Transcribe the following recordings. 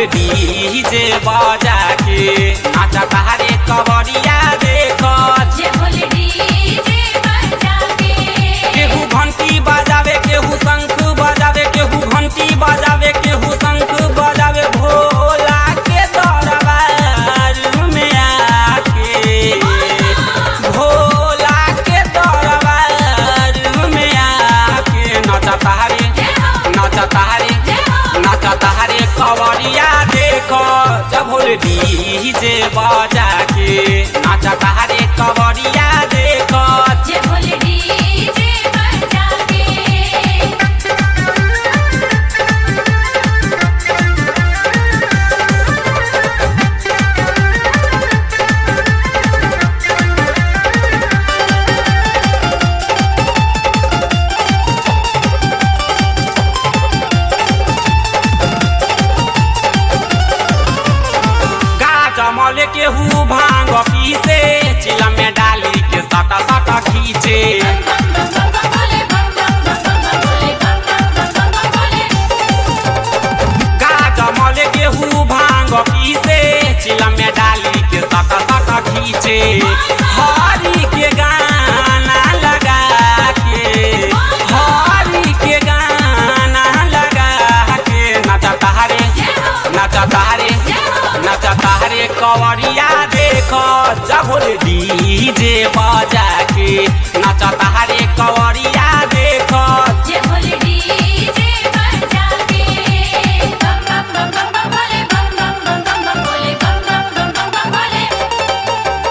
DJ बजा के नाचा तारे कवरिया देख जे बोले डीजे बजा के केहू घंटी बजावे केहू शंख बजावे केहू घंटी बजावे केहू शंख बजावे भोला के दरबार में आके भोला के दरबार में आके नचा तारे नचा तारे नचा तारे कवरिया देखो जब डीजे बजा के नचा तारे कवरिया देखो जे बोले डीजे बजा के गाजमल केहू भांग पीसे चिला में डाली के सटा सटा खींचे गाजमल केहू भांग पीसे चिला में डाली के सटा सटा खींचे हरी के गाना लगा के हरी के गाना लगा के नचा तारे नचा तारे नचा तारे कवरिया देखो जबोल डीजे बजा के नचा तारे कवरिया देखो जे बोले डीजे बजा के बम बम बम बम बम बोले बम बम बम बम बम बोले बम बम बम बम बम बोले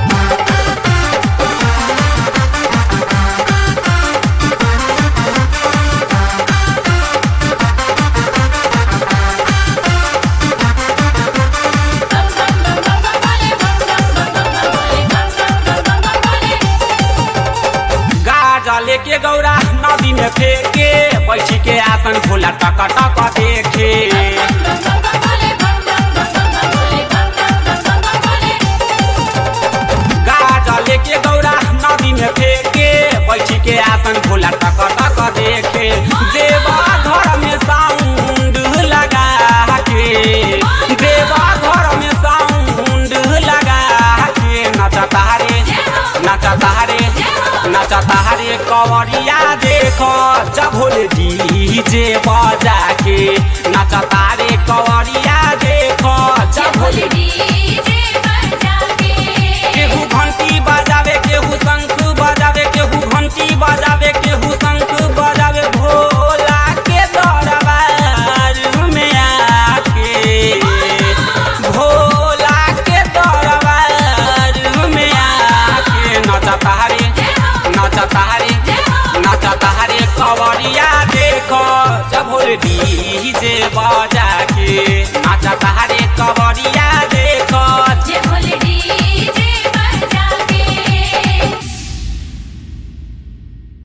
बम बम बम बम बम बोले बम बम बम बम बम बोले बम बम बम बम बम बोले गाजा लेके गौरा नदी में फेंके बैठी के आसन खोला टक टक देखे गाजा लेके गौरा नदी में फेंके बैठी के आसन खोला टक टक देखे देवा घर में साउंड लगा के देवा घर में साउंड लगा के नचा तारे नचा तारे नचा तारे कवरिया देखो जभोल डीजे बजा के नचा तारे कवरिया देखो जभोल केहू घंटी बजावे केहू शंख बजावे केहू घंटी बजावे केहू शंख बजावे भोला के दरबार में आके भोला के दरबार में आके नचा तारे नचा तारे नचा तारे कवरिया देखो जब डीजे बजा के नचा तारे